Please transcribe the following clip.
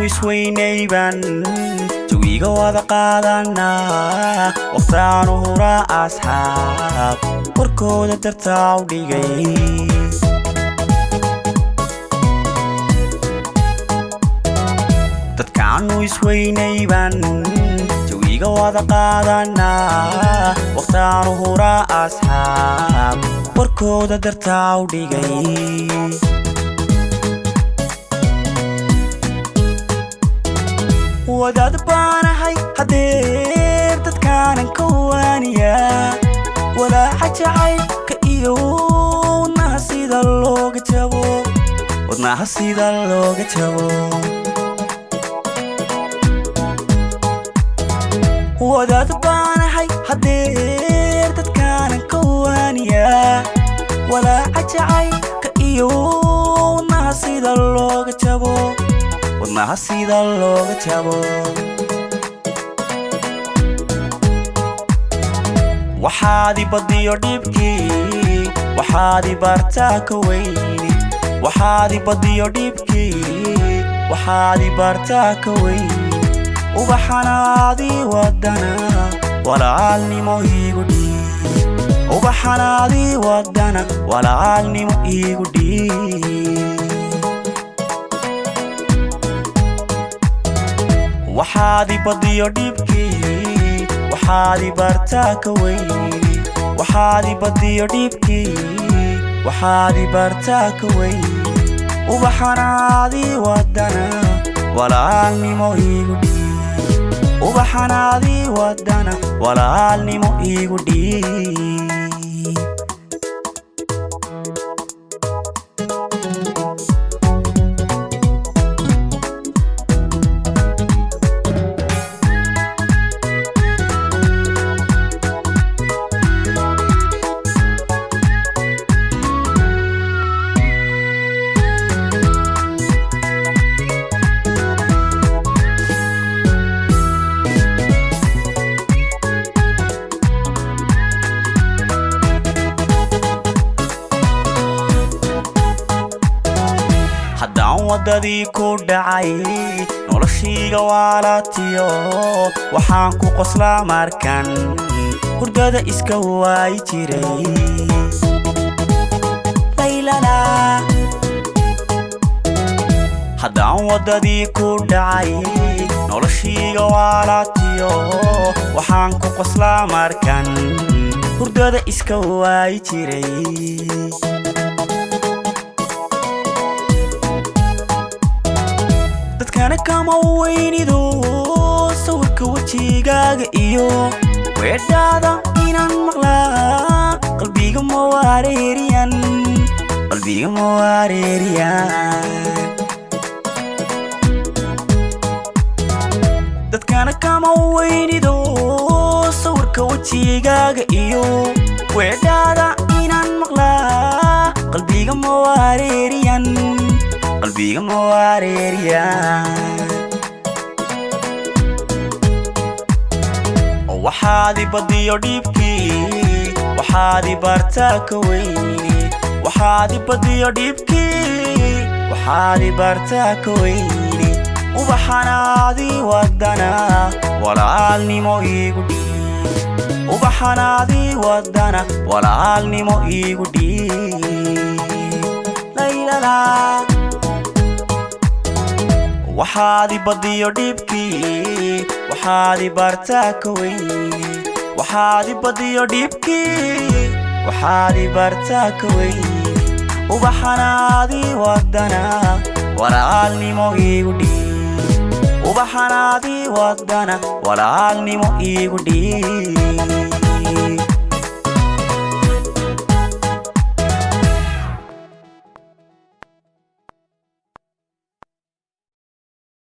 isweynayban jawiga wada qaadanaa waqtaanu huraa asxaab warkooda dartaa u dhigay dadkaanu isweynayban jawiga wada qaadanaa waqtaanu huraa asxaab warkooda dartaa u dhigay wadaad baanahay hadeer dadkaanan ka waaniyaa walaaca jacaylka iyo wadnaha sida looga jabo wadnaha sida looga jabo wadaad baanahay hadeer dadkaanan ka waaniyaa walaaca jacaylka iyo wadnaha sida looga jabo wadnaha sida looga jabo waxaadi badiyo dhibkii waxaadi baartaa ka weyni waxaadi badiyo dhibkii waxaadi baartaa ka weyni ubaxanaadii wadana walaalnimo iigu dhiib ubaxanaadii wadana walaalnimo iigu dhiib waxaadi badiyo dhibkii waxaadi baartaa ka weyni waxaadi badiyo dhibkii waxaadi baartaa ka weyni ubaxanaadii wadana walaalnimo iigu dhiib ubaxanaadii wadana walaalnimo iigu dhiib haddaan waddadii ku dhacay noloshiiga waalatiyo waxaan ku qoslaa markan hurdada iska waayi jiray laylala haddaan waddadii ku dhacay noloshiiga waalatiyo waxaan ku qoslaa markan hurdada iska waayi jiray dadkana kama weynido sawirka wejigaaga iyo weedhaada inaan maqlaa qalbiga mawareeriyan qalbiga mawareeriyan dadkana kama weynido sawirka wejigaaga iyo weedhaada inaan maqlaa qalbiga mawareeriyan qalbiga mawareeriyan waxaadi badiyo dhibkii waxaadi baartaa ka weyni waxaadi badiyo dhibkii waxaadi baartaa ka weyni ubaxanaadii wadana walaalnimo iigu dhiib ubaxanaadii wadana walaalnimo iigu dhiib laylala waxaadi badiyo dhibkii waxaadi baartaa ka weyni waxaadi badiyo dhibkii waxaadi baartaa ka weyni ubaxanaadii wadana walaalnimo iigu dhiib ubaxanaadii wadana walaalnimo iigu dhiib